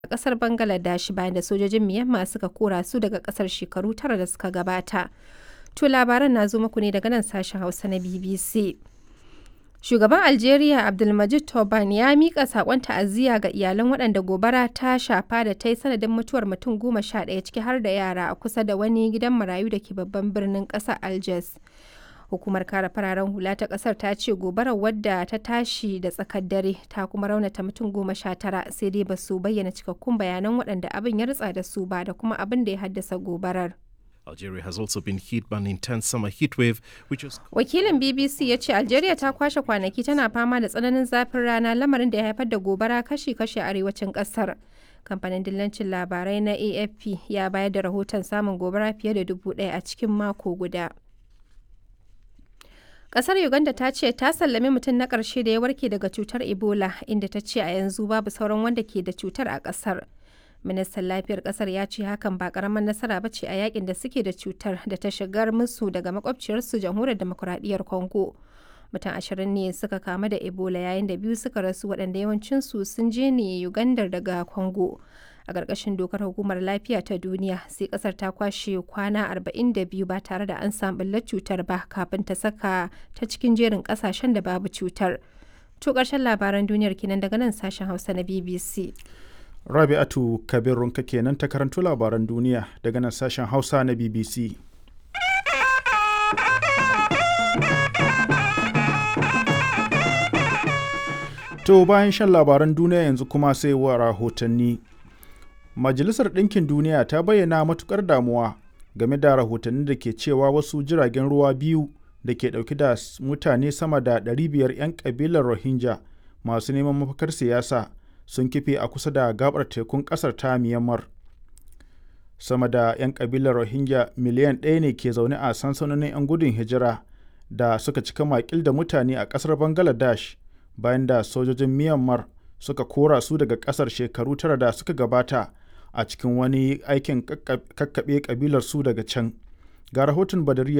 a ƙasar Bangladesh bayan da sojojin Myanmar suka kora su daga ƙasar shekaru tara da suka gabata. To labaran na zo muku ne daga nan sashen Hausa na BBC. Shugaban Algeria Abdulmajid Tobani ya miƙa saƙon ta'aziyya ga iyalan waɗanda gobara ta shafa da ta yi sanadin mutuwar mutum goma sha ɗaya ciki har da yara a kusa da wani gidan marayu da ke babban birnin ƙasar Algiers. Hukumar kare fararen hula ta ƙasar ta ce gobarar wadda ta tashi da tsakar dare ta kuma raunata mutum goma sha tara sai dai ba su bayyana cikakkun bayanan waɗanda abin ya ritsa da su ba da kuma abin da ya haddasa gobarar. Algeria has also been hit by an intense summer heat wave, which has Wakilin BBC ya ce Algeria ta kwashe kwanaki tana fama da tsananin zafin rana lamarin da ya haifar da gobara kashi-kashi a arewacin kasar. Kamfanin dillancin labarai na AFP ya bayar da rahoton samun gobara fiye da dubu ɗaya a cikin mako guda. Kasar Uganda ta ce ta sallami mutum na ƙarshe da ya warke daga cutar Ebola inda ta ce a yanzu babu sauran wanda ke da cutar a ƙasar. ministan lafiyar kasar ya ce hakan ba karamar nasara ba ce a yakin da suke da cutar da ta shigar musu daga makwabciyarsu jamhuriyar demokuraɗiyyar congo mutum ashirin ne suka kamu da ebola yayin da biyu suka rasu waɗanda yawancinsu sun je ne ugandar daga congo a ƙarƙashin dokar hukumar lafiya ta duniya sai ƙasar ta kwashe kwana 42 ba tare da an samu ɓullar cutar ba kafin ta saka ta cikin jerin ƙasashen da babu cutar to ƙarshen labaran duniyar kenan daga nan sashen hausa na bbc Rabi'atu Kabirunka kenan ta karanto labaran duniya daga nan sashen Hausa na BBC. To bayan shan labaran duniya yanzu kuma sai wa rahotanni. Majalisar Ɗinkin Duniya ta bayyana matukar damuwa game da rahotanni da ke cewa wasu jiragen ruwa biyu da ke ɗauki da mutane sama da 500 'yan ƙabilar Rohingya masu neman mafakar siyasa sun kife a kusa da gabar tekun kasar ta Myanmar. Sama da 'yan kabilar Rohingya miliyan ɗaya ne ke zaune a sansanonin 'yan gudun hijira da suka cika makil da mutane a ƙasar Bangladesh bayan da sojojin Myanmar suka kora su daga ƙasar shekaru tara da suka gabata a cikin wani aikin kakkaɓe kabilar su daga can. Ga rahoton Badariya